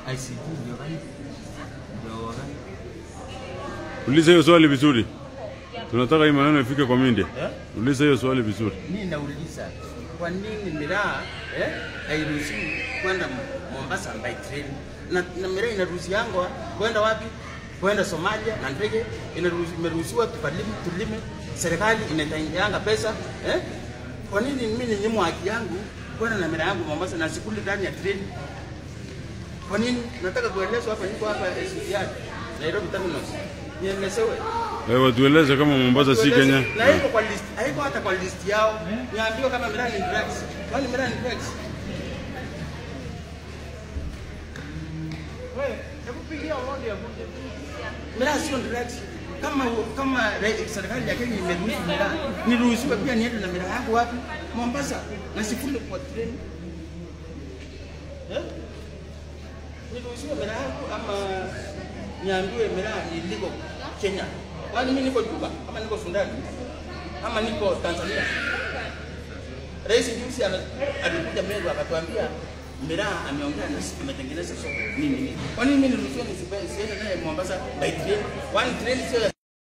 ICT ndio gani? Ndio gani? Uliza hiyo swali vizuri. Tunataka hii maneno ifike kwa media. Eh? Uliza hiyo swali vizuri. Mimi nauliza kwa nini miraa eh, hairuhusiwi kwenda Mombasa by train na, na miraa inaruhusiangwa kwenda wapi? Kwenda Somalia na ndege inaruhusi- imeruhusiwa tukalime, tulime, serikali inatenganga pesa eh? Kwa nini mimi ninyimwa haki yangu kwenda na miraa yangu Mombasa na sikuli ndani ya train? Kwa nini? Nataka kuelezwa hapa, niko hapa SGR Nairobi Terminals, nielezewe Wewe tueleze kama Mombasa si Kenya. na haiko kwa list, haiko hata kwa list yao. Niambiwa kama miraa ni drugs. Kwani miraa ni drugs? Miraa sio drugs. Kama kama re- serikali ya Kenya imeruhusu miraa, niruhusiwe pia niende na miraa yangu wapi? Mombasa na sifuli kwa train. Eh? Niruhusiwe miraa yangu ama niambiwe miraa ni illegal Kenya? Kwani mimi niko Juba ama niko Sudani ama niko Tanzania? Rais juzi ana- alikuja Meru akatuambia miraa ameongea na sisi tumetengeneza soko nini nini. Kwa nini mimi niruhusiwe nisipe- nisiende naye Mombasa by train? Kwani train sio ya